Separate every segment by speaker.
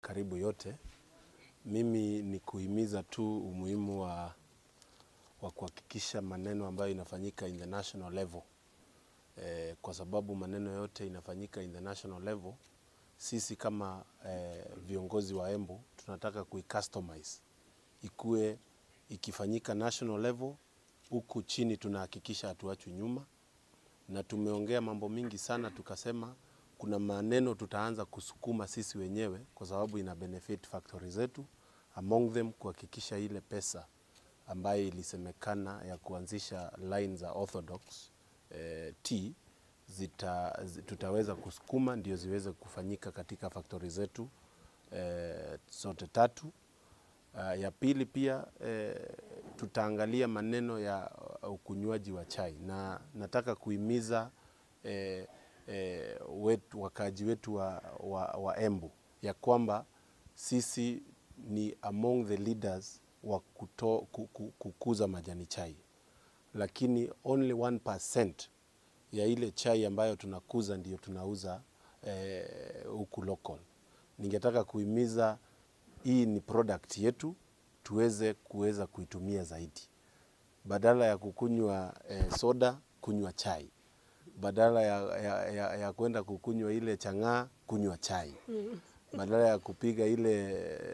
Speaker 1: karibu yote. Mimi ni kuhimiza tu umuhimu wa, wa kuhakikisha maneno ambayo inafanyika in the national level eh, kwa sababu maneno yote inafanyika in the national level. Sisi kama eh, viongozi wa Embu tunataka kuicustomize ikue ikifanyika national level, huku chini tunahakikisha hatuachwi nyuma, na tumeongea mambo mingi sana, tukasema kuna maneno tutaanza kusukuma sisi wenyewe kwa sababu ina benefit factory zetu, among them kuhakikisha ile pesa ambayo ilisemekana ya kuanzisha line za orthodox eh, tea zita, zi- tutaweza kusukuma ndio ziweze kufanyika katika factory zetu eh, zote tatu. Uh, ya pili pia eh, tutaangalia maneno ya uh, ukunywaji wa chai na nataka kuhimiza eh, eh, wetu, wakaaji wetu wa, wa, wa Embu ya kwamba sisi ni among the leaders wa kuto, ku- ku- kukuza majani chai, lakini only 1% ya ile chai ambayo tunakuza ndio tunauza eh, huku local. Ningetaka kuhimiza hii ni product yetu, tuweze kuweza kuitumia zaidi, badala ya kukunywa eh, soda, kunywa chai, badala ya, ya, ya, ya kwenda kukunywa ile chang'aa, kunywa chai badala ya kupiga ile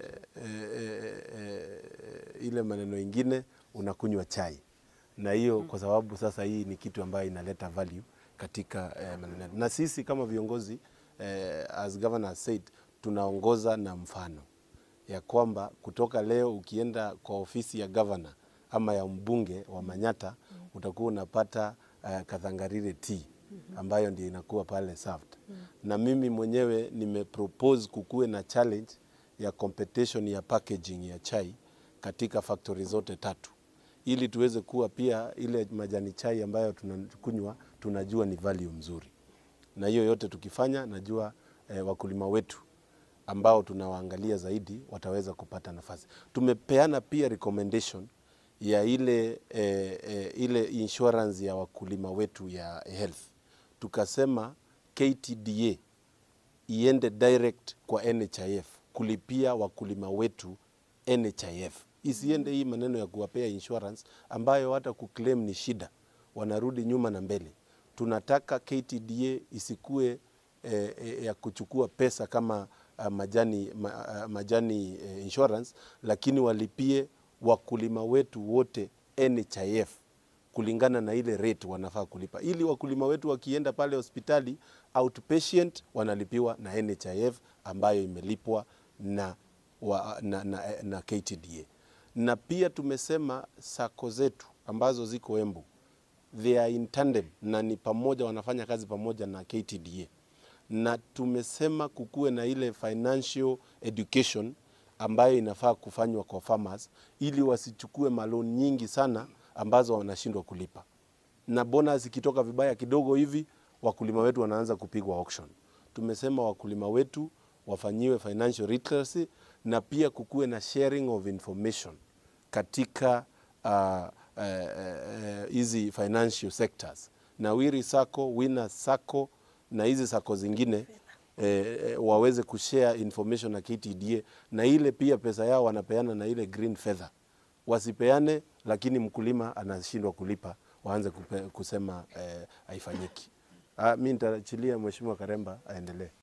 Speaker 1: eh, eh, eh, ile maneno ingine unakunywa chai na hiyo kwa sababu sasa hii ni kitu ambayo inaleta value katika eh, maneno yetu. na sisi kama viongozi eh, as governor said tunaongoza na mfano ya kwamba kutoka leo ukienda kwa ofisi ya governor ama ya mbunge wa Manyata utakuwa unapata uh, Kathangarire tea ambayo ndio inakuwa pale served. Na mimi mwenyewe nimepropose kukuwe na challenge ya competition ya packaging ya chai katika factory zote tatu ili tuweze kuwa pia ile majani chai ambayo tunakunywa tunajua ni value mzuri, na hiyo yote tukifanya, najua eh, wakulima wetu ambao tunawaangalia zaidi wataweza kupata nafasi. Tumepeana pia recommendation ya ile, eh, eh, ile insurance ya wakulima wetu ya health, tukasema KTDA iende direct kwa NHIF kulipia wakulima wetu NHIF, isiende hii maneno ya kuwapea insurance ambayo hata kuclaim ni shida, wanarudi nyuma na mbele. Tunataka KTDA isikue eh, eh, ya kuchukua pesa kama uh, majani, ma, uh, majani eh, insurance, lakini walipie wakulima wetu wote NHIF kulingana na ile rate wanafaa kulipa, ili wakulima wetu wakienda pale hospitali outpatient wanalipiwa na NHIF ambayo imelipwa na, wa, na, na, na KTDA. Na pia tumesema sako zetu ambazo ziko Embu they are in tandem na ni pamoja, wanafanya kazi pamoja na KTDA, na tumesema kukuwe na ile financial education ambayo inafaa kufanywa kwa farmers ili wasichukue maloni nyingi sana ambazo wanashindwa kulipa, na bonus ikitoka vibaya kidogo hivi wakulima wetu wanaanza kupigwa auction. Tumesema wakulima wetu wafanyiwe financial literacy na pia kukuwe na sharing of information katika ah, eh, eh, hizi financial sectors na Wiri Sacco, Winners Sacco na hizi sako zingine eh, eh, waweze kushare information na KTDA na ile pia pesa yao wanapeana na ile green feather wasipeane, lakini mkulima anashindwa kulipa, waanze kupe, kusema eh, haifanyiki. Ah, mi nitaachilia Mheshimiwa Karemba aendelee.